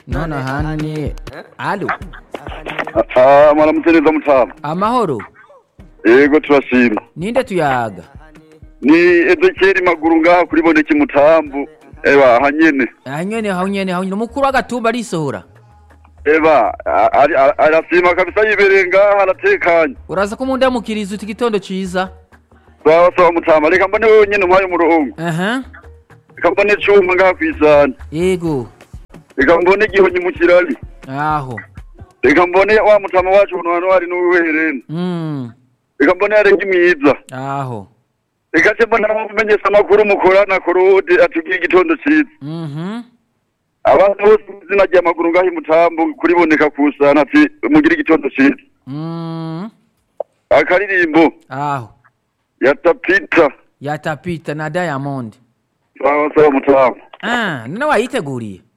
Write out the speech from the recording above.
none ahani alo Ah, mwaramutse neza mutama amahoro yego turashima ninde tuyaga ni ezekeri maguru ngaha kuri boneki mutambu eba hanyene aha nyene aho nyene aho nyene umukuru w'agatumba arisohora eba a- ari- a- arasima kabisa yibereye ngaha aratekanye uraza ko mundamukiriza uti igitondo ciza sawa sawa mutama reka mbone wewe nyene umpaye umurongo aha reka mbone cuma ngaha kwisana yego reka mbone gihonyi mu kirari aho reka mbone wa mutama wacu uno hano hari n'uwiherena mm. reka mbone yarenga imyiza aho reka se mbone amumenyesha amakuru mukorana korode atubwiye igitondo ciza mhm abantu bose mu izina ry'amaguru ngaho imutambu kuriboneka kusana ati mugire igitondo ciza mm. akaririmbo aho yatapita yatapita na diamond sawa sawa mutamu ah none wayiteguriye